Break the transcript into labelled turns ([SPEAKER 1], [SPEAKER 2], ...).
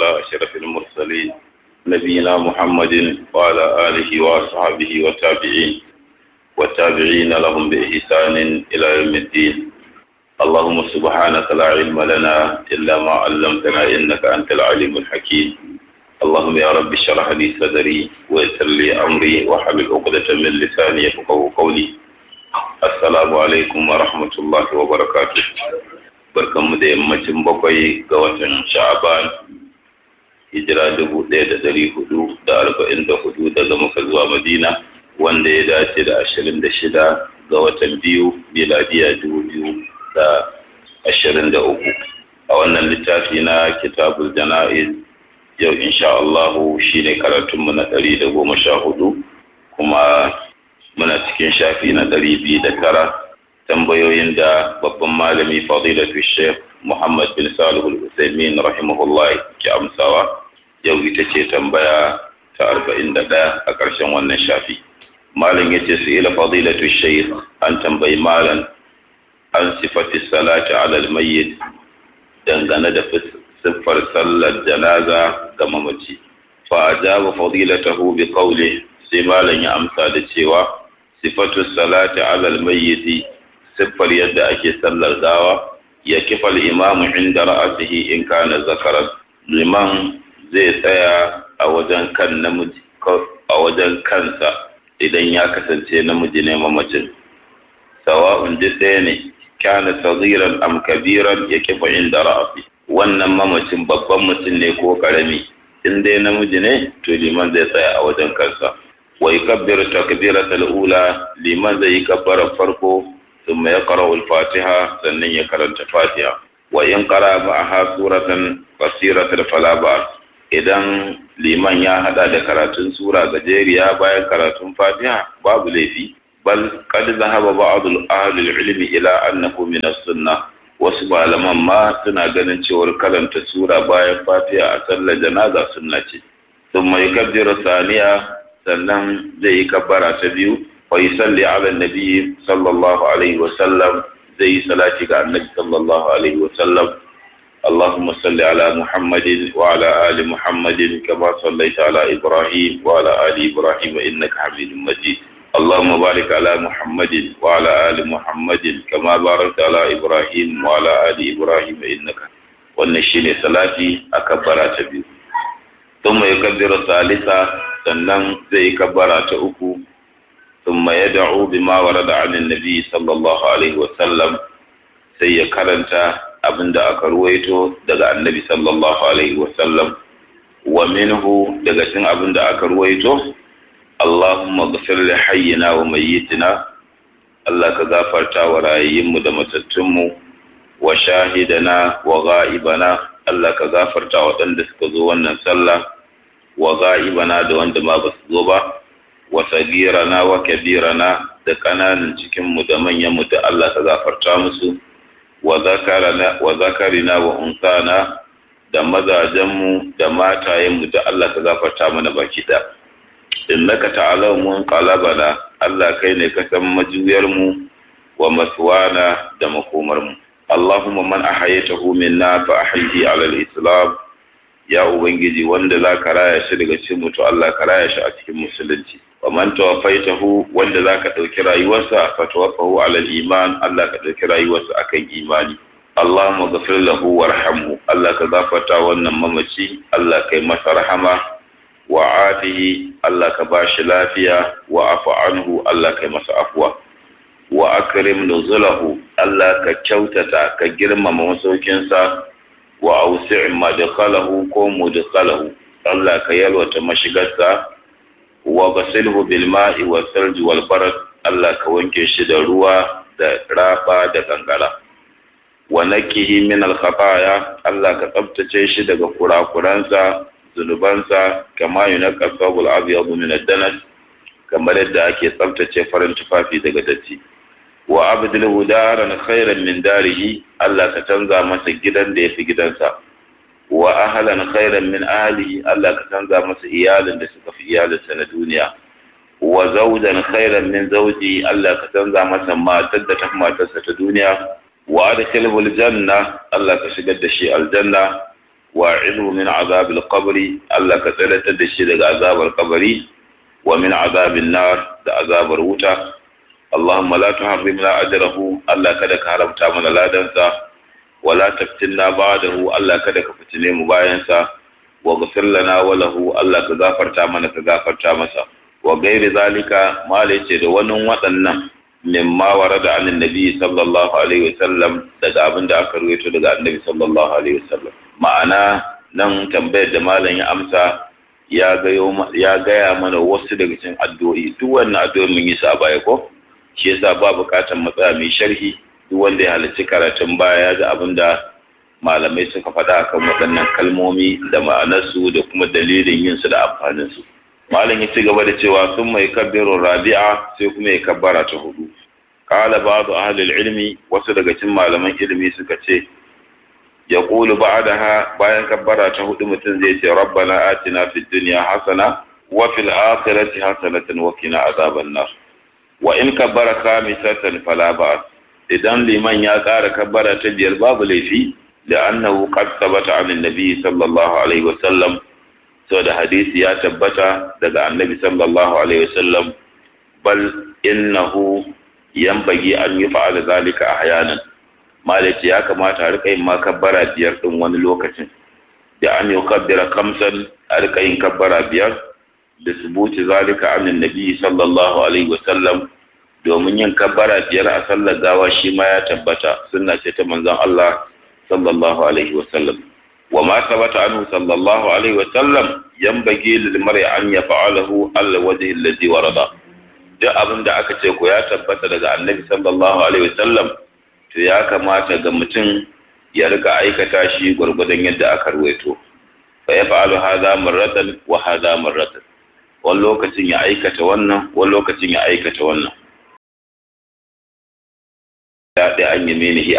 [SPEAKER 1] على أشرف المرسلين نبينا محمد وعلى آله وصحبه والتابعين والتابعين لهم بإحسان إلى يوم الدين اللهم سبحانك لا علم لنا إلا ما علمتنا إنك أنت العليم الحكيم اللهم يا رب اشرح لي صدري ويسر لي أمري واحلل عقدة من لساني يفقهوا قولي السلام عليكم ورحمة الله وبركاته barkanmu da yammacin bakwai ga watan sha'aban hijira dubu ɗaya da ɗari hudu da arba'in da hudu daga muka zuwa madina wanda ya dace da ashirin da shida ga watan biyu miladiya dubu biyu da ashirin da uku a wannan littafi na kitabul jana'iz yau insha Allahu shine karatunmu na ɗari da goma sha hudu kuma muna cikin shafi na ɗari biyu da tara tambayoyin da babban malami fadilatu sheikh muhammad bin salihu al-usaimin rahimahullah ke amsawa yau ita ce tambaya ta arba'in da ɗaya a ƙarshen wannan shafi malam ya ce su ila fadilatu sheikh an tambayi malam an sifati salati ala mayyit dangane da siffar sallar janaza ga mamaci fa ajaba fadilatahu bi qawli sai malam ya amsa da cewa sifatu salati ala mayyit siffar yadda ake sallar gawa ya kifa imamu inda ra'asihi in kana zakaran liman zai tsaya a wajen kan namiji a wajen kansa idan ya kasance namiji ne mamacin sawa'un duk ɗaya ne kana sagiran am kabiran ya kifa inda ra'asi wannan mamacin babban mutum ne ko karami in dai namiji ne to liman zai tsaya a wajen kansa wa yukabbiru takbiratul ula liman zai yi kabbara farko ثم يقرأ الفاتحة سنن يقرأ الفاتحة وإن قرأ معها سورة قصيرة فلا بأس idan liman ya hada da karatun sura gajeriya bayan karatun fatiha babu laifi bal qad zahaba ba'd al ilmi ila annahu min as-sunnah wasu malaman ma suna ganin cewar karanta sura bayan fatiha a sallar janaza sunna ce thumma yukabbiru saniya sannan zai yi kabbara ta biyu ويصلي على النبي صلى الله عليه وسلم زي صلاتك على النبي صلى الله عليه وسلم اللهم صل على محمد وعلى آل محمد كما صليت على إبراهيم وعلى آل إبراهيم إنك حميد مجيد اللهم بارك على محمد وعلى آل محمد كما باركت على إبراهيم وعلى آل إبراهيم إنك والنشين صلاتي أكبر تبي ثم يكبر الثالثة sannan zai kabbara ta uku ثم يدعو بما ورد عن النبي صلى الله عليه وسلم sai ya karanta abin da aka ruwaito daga annabi sallallahu alaihi wasallam wa minhu daga cikin abin da aka ruwaito Allahumma ghfir li hayyina wa mayyitina Allah ka gafarta wa rayayyinmu da matattunmu wa shahidana wa ghaibana Allah ka gafarta waɗanda suka zo wannan sallah wa ghaibana da wanda ma ba su zo ba wa sagirana wa kabirana da ƙananan cikinmu da manyanmu da Allah ka gafarta musu wa zakarina wa unsana da mazajenmu da matayenmu da Allah ka gafarta mana baki da innaka ta'ala mun qalabana Allah kai ne ka san majuyarmu wa maswana da makomarmu Allahumma man ahayatahu minna fa ahyihi ala al-islam ya ubangiji wanda za ka raya shi daga cikin mutu Allah ka raya shi a cikin musulunci wa man tawaffaitahu wanda za ka ɗauki rayuwarsa fa tawaffahu ala iman Allah ka ɗauki rayuwarsa akan imani Allahumma ghafir lahu warhamhu Allah ka gafarta wannan mamaci Allah kai masa rahama wa atihi Allah ka bashi lafiya wa afu anhu Allah kai masa afwa wa akrim nuzulahu Allah ka kyautata ka girmama masaukinsa wa ausi' madkhalahu ko mudkhalahu Allah ka yalwata mashigarsa wa ghasilhu bil ma'i was salji wal barad Allah ka wanke shi da ruwa da raba da kankara wa nakihi min al khataya Allah ka tsabtace shi daga kurakuransa zunubansa kama yunqa sabul abyad min ad-danas kamar yadda ake tsabtace farin tufafi daga datti wa abdulhu daran khairan min darihi Allah ka canza masa gidan da yafi gidansa wa ahlan khairan min ahlihi Allah ka canza masa iyalin da suka fi iyalinsa na duniya wa zawjan khairan min zawji Allah ka canza masa matar da ta fi matarsa ta duniya wa adkhilhu aljanna Allah ka shigar da shi aljanna wa'idhu min azabil qabri Allah ka tsalatar da shi daga azabar kabari wa min azabin nar da azabar wuta Allahumma la tuharrimna ajrahu Allah kada ka haramta mana ladansa wa la taftinna ba'dahu Allah kada ka fitine mu bayan sa wa ghfir lana wa lahu Allah ka gafarta mana ka gafarta masa wa gairi zalika mala ce da wani waɗannan mimma warada anin nabi sallallahu alaihi wasallam daga abin da aka ruwaito daga annabi sallallahu alaihi wasallam ma'ana nan tambayar da malam ya amsa ya gaya mana wasu daga cikin addu'o'i duk wannan addu'o'i mun yi su a baya ko shi yasa ba bukatar matsaya mai sharhi duk wanda ya halarci karatun baya da abin da malamai suka faɗa akan waɗannan kalmomi da ma'anarsu da kuma dalilin yin su da amfanin su malam ya ci gaba da cewa sun mai kabbirin rabi'a sai kuma ya kabbara ta hudu qala ba'du ahli ilmi wasu daga cikin malaman ilimi suka ce ya ƙulu ba'daha bayan kabbara ta hudu mutum zai ce rabbana atina fid dunya hasana wa fil akhirati hasanatan wa qina azaban nar wa in kabbara khamisatan fala ba'as idan liman ya ƙara kabbara ta biyar babu laifi da annahu qad thabata an nabi sallallahu alaihi wa sallam da hadisi ya tabbata daga annabi sallallahu alaihi wa sallam bal innahu yanbaghi an yuf'ala zalika ahyanan malaci ya kamata a rika yin ma kabbara biyar din wani lokacin da an yi kabbara kamsan a rika yin kabbara biyar da subuti zalika amin nabi sallallahu alaihi wasallam domin yin kabbara biyar a sallar gawa shi ma ya tabbata sunna ce ta manzon Allah sallallahu alaihi wasallam wa ma sabata anhu sallallahu alaihi wasallam yanbaghi lil mar'i an yaf'alahu al wajhi alladhi warada duk abin da aka ce ko ya tabbata daga annabi sallallahu alaihi wasallam to ya kamata ga mutum ya rika aikata shi gwargwadon yadda aka ruwaito fa ya fa'alu hadha marratan wa hadha marratan wani lokacin ya aikata wannan wani lokacin ya aikata wannan ya ɗaya an yi menihi